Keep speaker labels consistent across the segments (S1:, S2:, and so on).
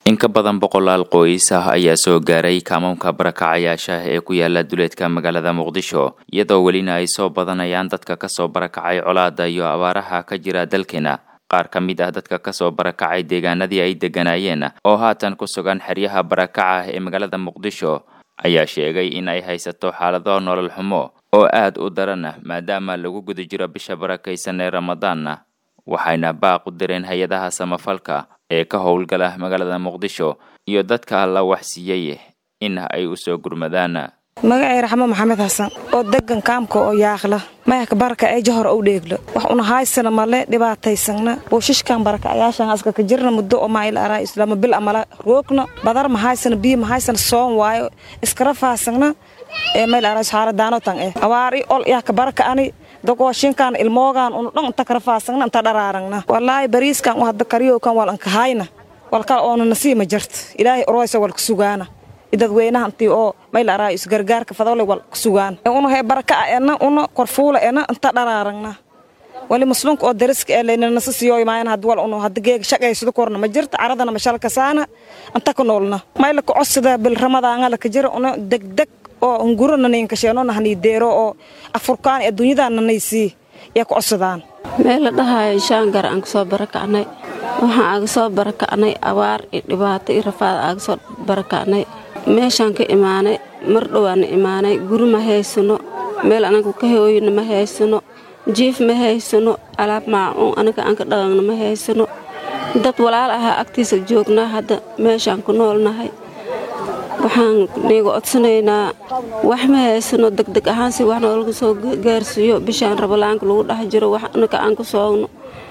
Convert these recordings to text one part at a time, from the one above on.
S1: in ka badan boqolaal qoys ah ayaa soo gaaray kaamoonka barakacayaasha ee ku yaala duleedka magaalada muqdisho iyadoo welina ay soo badanayaan dadka kasoo barakacay colaada iyo abaaraha ka jira dalkeena qaar ka mid ah dadka kasoo barakacay deegaanadii ay degganaayeen oo haatan ku sugan xeryaha barakaca ee magaalada muqdisho ayaa sheegay in ay haysato xaalado nolol xumo oo aad u daran maadaama lagu guda jiro bisha barakaysan ee ramadaanna waxayna baaq u direen hay-adaha samafalka ee ka howlgala magaalada muqdisho iyo dadka la waxsiiyey in ay u soo gurmadaan
S2: magacay raxmo maxamed xasan oo degan kaamka oo yaaqla mayaka baraka ee jahor ow dheeglo wax una haysana male dhibaataysagna buushishkan barakacayaashan aska ka jirna muddo oo maayl araa islaama bil amala roogna badar ma haysana biyo ma haysana soon waayo iskara faasagna ee mayl araa xaaladaano tan eh awaari ol yaka baraka ani dogooshinkan ilmoogan unu dhan inta kara faasagna inta dharaaragna wallaahi bariiskan u hadda kariyowkan wal ankahayna walkal oona nasiima jarta ilaahay oroysa walka sugaana dadweynaha intii oo mayl araa isgargaarka fadole wal sugaan una hee baraka ena una korfuula ena inta dharaaragna wali muslimka oo dariska ee layna nasa siyoy maayan had wal unu hadda geega shaqaysada korna ma jirta caradana mashalka saana inta ka noolna mayla ka codsada bil ramadaanga la ka jira una degdeg oo unguro nanayinkasheeno nahanii deero oo afurkaan adduunyadan nanaysii yaa ka codsadaan
S3: meel la dhahayo shaangar aan kasoo barakacnay waxaan aaga soo barakacnay abaar iyo dhibaato iyo rafaad aaga soo barakacnay meeshaan ka imaanay mar dhowaana imaanay guri ma haysano meel anaga ka hooyana ma haysano jiif ma haysano alaab maacuun anaga aan ka dhaqanna ma haysano dad walaal ahaa agtiisa joognaa hadda meeshaan ku noolnahay waxaan niiga codsanaynaa wax ma haysano degdeg ahaan si wax noolaga soo gaarsiiyo bishaan rabalaanka lagu dhex jiro wax anaga aan ku soogno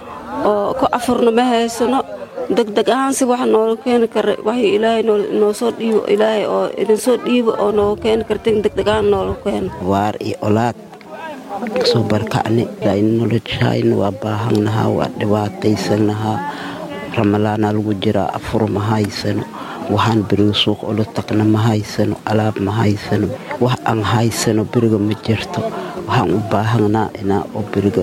S3: oo ku afurno ma haysano degdeg ahaan si wax nooga keeni kara wax ilaahay noo soo dhiibo ilaahay oo idinsoo dhiibo oo nooga keeni kartin degdeg ahaan nooga keeno
S4: waar iyo olaad kasoo barkacni noloshayna waa baahannahaa waa dhibaataysanahaa ramalaana lagu jiraa afur ma haysano waxaan beriga suuq ula tagna ma haysano alaab ma haysano wax aan haysano beriga ma jirto waxaan u baahanaa inaa oo beriga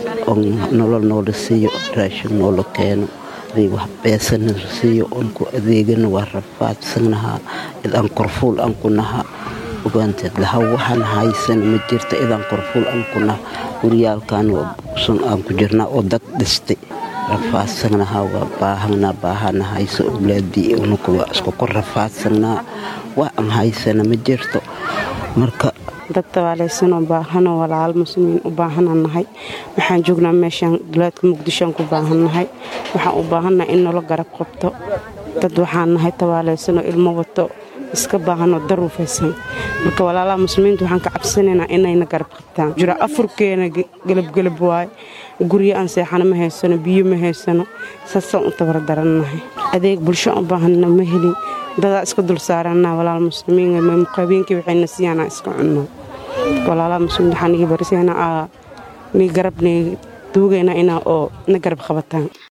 S4: nolol noola siiyo raashin noola keeno wax beesana siiyo onku adeegana waa rafaadsannahaa idaan korfuul aan ku nahaa ogaanteed laha waxaan haysana ma jirto idaan korfuul aan ku naha guryaalkan sun aan ku jirnaa oo dad dhistay rafaadsannahaa waa baahanaa baahana hayso owlaadii unuka waa isku ku rafaadsanaa wax aan haysana ma jirto marka
S5: dad tabaalaysanoo baahanoo walaalo muslimiin u baahanaan nahay waxaan joognaa meeshaan duleedka muqdishoaan ku baahannahay waxaan u baahannahay in nolo garab qabto dad waxaan nahay tabaalaysanoo ilmo wato iska baahanoo daruufaysan marka walaalaha muslimiinta waxaan ka cabsanaynaa inayna garab qabtaan jira afurkeena gelabgelab waaye guryo aan seexano ma haysano biyo ma haysano saasaan u tabardarannahay adeeg bulsho u baahanna ma helin dadaa iska dul saarannaa walaal muslimiin muqaabiinkii waxayna siiyaanaa iska cunno walaalaha muslimiin waxaa nigi barisayna aa nii garab nii duugaynaa inaa oo na garab qabataan